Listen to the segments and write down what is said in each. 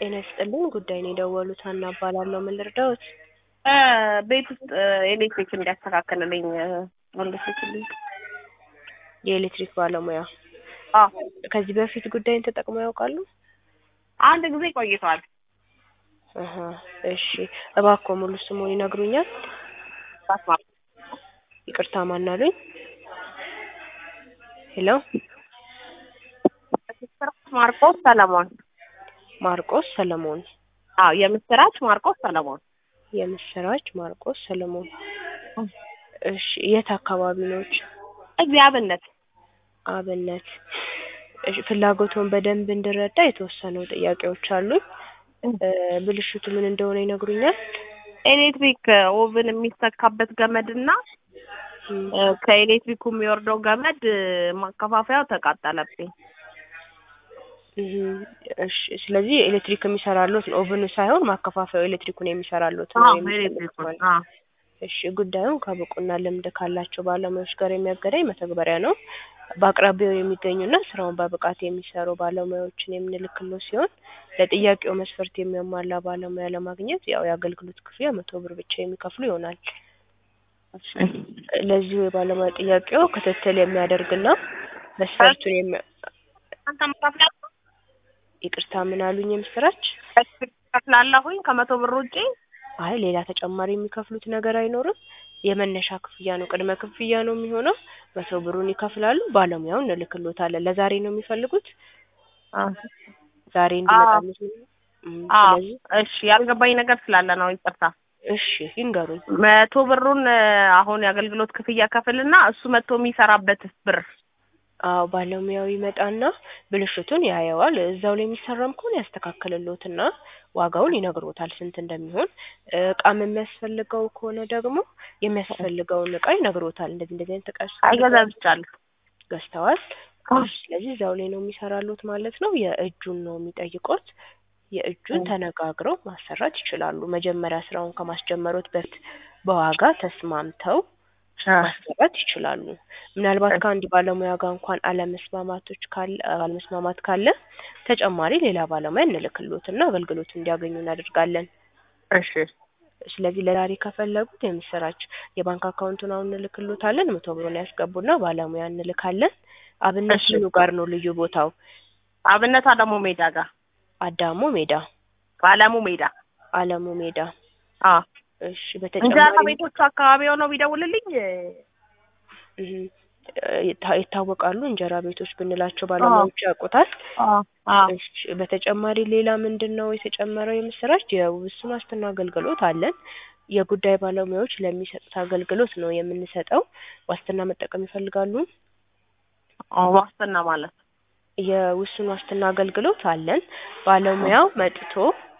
ጤና ይስጥልኝ ጉዳይ ነው የደወሉት ሀና እባላለሁ ምን ልርዳዎት እ ቤት ውስጥ ኤሌክትሪክ እንዲያስተካክልልኝ ወንድስልኝ የኤሌክትሪክ ባለሙያ አዎ ከዚህ በፊት ጉዳይን ተጠቅመው ያውቃሉ አንድ ጊዜ ቆይቷል አሀ እሺ እባክዎ ሙሉ ስሙን ይነግሩኛል ባስማ ይቅርታ ማን አሉኝ ሄሎ ማርቆስ ሰለሞን ማርቆስ ሰለሞን አዎ የምስራች ማርቆስ ሰለሞን የምስራች ማርቆስ ሰለሞን እሺ የት አካባቢ ነዎት እዚህ አብነት አብነት እሺ ፍላጎትዎን በደንብ እንድረዳ የተወሰኑ ጥያቄዎች አሉኝ እ ብልሽቱ ምን እንደሆነ ይነግሩኛል ኤሌክትሪክ ኦቭን የሚሰካበት ገመድ እና እ ከኤሌክትሪኩ የሚወርደው ገመድ ማከፋፈያው ተቃጠለብኝ እህ እሺ ስለዚህ ኤሌክትሪክ የሚሰራልዎት ነው ኦቭኑ ሳይሆን ማከፋፈያው ኤሌክትሪኩን የሚሰራልዎት ነው የሚፈልጉት ማለት ነው እሺ ጉዳዩን ከብቁና ልምድ ካላቸው ባለሙያዎች ጋር የሚያገናኝ መተግበሪያ ነው በአቅራቢያው የሚገኙና ስራውን በብቃት የሚሰሩ ባለሙያዎችን የምንልክልዎት ሲሆን ለጥያቄው መስፈርት የሚያሟላ ባለሙያ ለማግኘት ያው የአገልግሎት ክፍያ መቶ ብር ብቻ የሚከፍሉ ይሆናል ለዚሁ የባለሙያ ጥያቄው ክትትል የሚያደርግና መስፈርቱን የሚ አንተ መካፍላ ይቅርታ ምን አሉኝ የምስራች ከፍላለሁኝ ከመቶ ብር ውጪ አይ ሌላ ተጨማሪ የሚከፍሉት ነገር አይኖርም የመነሻ ክፍያ ነው ቅድመ ክፍያ ነው የሚሆነው መቶ ብሩን ይከፍላሉ ባለሙያውን እንልክልዎታለን ለዛሬ ነው የሚፈልጉት ዛሬ እንዲመጣልዎት ነው እም አዎ ስለዚህ እሺ ያልገባኝ ነገር ስላለ ነው ይቅርታ እሺ ይንገሩኝ መቶ ብሩን አሁን የአገልግሎት ክፍያ ከፍልና እሱ መጥቶ የሚሰራበት ብር አዎ ባለሙያው ይመጣና ብልሽቱን ያየዋል እዛው ላይ የሚሰራም ከሆነ ያስተካክልልዎትና ዋጋውን ይነግሮታል ስንት እንደሚሆን እቃም የሚያስፈልገው ከሆነ ደግሞ የሚያስፈልገውን እቃ ይነግሮታል እንደዚህ እንደዚህ አይነት እቃ አይገዛዝቻለሁ ገዝተዋል ስለዚህ እዛው ላይ ነው የሚሰራልዎት ማለት ነው የእጁን ነው የሚጠይቁት የእጁን ተነጋግረው ማሰራት ይችላሉ መጀመሪያ ስራውን ከማስጀመሮት በፊት በዋጋ ተስማምተው ማሰራት ይችላሉ ምናልባት ከአንድ ባለሙያ ጋር እንኳን አለመስማማቶች ካለ አለመስማማት ካለ ተጨማሪ ሌላ ባለሙያ እንልክልዎትና አገልግሎቱን እንዲያገኙ እናደርጋለን እሺ ስለዚህ ለዛሬ ከፈለጉት የምስራች የባንክ አካውንቱን አሁን እንልክልዎታለን መቶ ብሩን ያስገቡና ባለሙያ እንልካለን አብነት ምኑ ጋር ነው ልዩ ቦታው አብነት አለሙ ሜዳ ጋር አዳሞ ሜዳ አለሙ ሜዳ አለሙ ሜዳ አዎ እሺ እንጀራ በተጨማሪ ቤቶቹ አካባቢ ሆነው ቢደውልልኝ እህ ይታ- ይታወቃሉ እንጀራ ቤቶች ብንላቸው ባለሙያዎች ያውቁታል አዎ እሺ በተጨማሪ ሌላ ምንድን ነው የተጨመረው የምስራች የውስን ዋስትና አገልግሎት አለን የጉዳይ ባለሙያዎች ለሚሰጡት አገልግሎት ነው የምንሰጠው ዋስትና መጠቀም ይፈልጋሉ ዋስትና ማለት የውስን ዋስትና አገልግሎት አለን ባለሙያው መጥቶ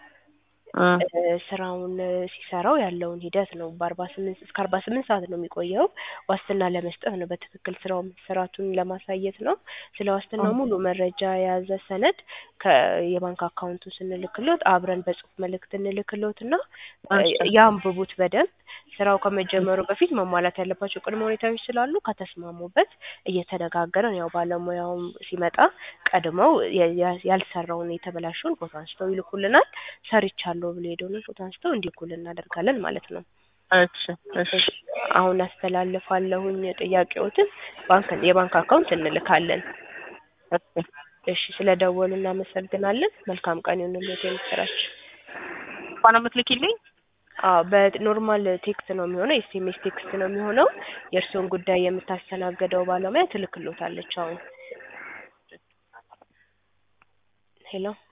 እ ስራውን ሲሰራው ያለውን ሂደት ነው በአርባ ስምንት እስከ አርባ ስምንት ሰዓት ነው የሚቆየው ዋስትና ለመስጠት ነው በትክክል ስራው መሰራቱን ለማሳየት ነው ስለ ዋስትናው ሙሉ መረጃ የያዘ ሰነድ ከየባንክ አካውንቱ ስንልክልዎት አብረን በጽሁፍ መልእክት እንልክልዎትና ያንብቡት በደንብ ስራው ከመጀመሩ በፊት መሟላት ያለባቸው ቅድመ ሁኔታዎች ስላሉ ከተስማሙበት እየተነጋገርን ያው ባለሙያውም ሲመጣ ቀድመው የ- ያ- ያልሰራውን የተበላሸውን ፎቶ አንስተው ይልኩልናል ሰርቻለሁ ብሎ የሄደውን ፎቶ አንስተው እንዲልኩልን እናደርጋለን ማለት ነው እሺ እሺ አሁን አስተላልፋለሁኝ ጥያቄዎትን ባንክ የባንክ አካውንት እንልካለን እሺ እሺ ስለ ደወሉ እናመሰግናለን መልካም ቀን ይሁንልዎት የምስራች እንኳን የምትልኪልኝ አዎ በኖርማል ቴክስት ነው የሚሆነው ኤስኤምኤስ ቴክስት ነው የሚሆነው የእርስዎን ጉዳይ የምታስተናግደው ባለሙያ ትልክልዎታለች አሁን ሄሎ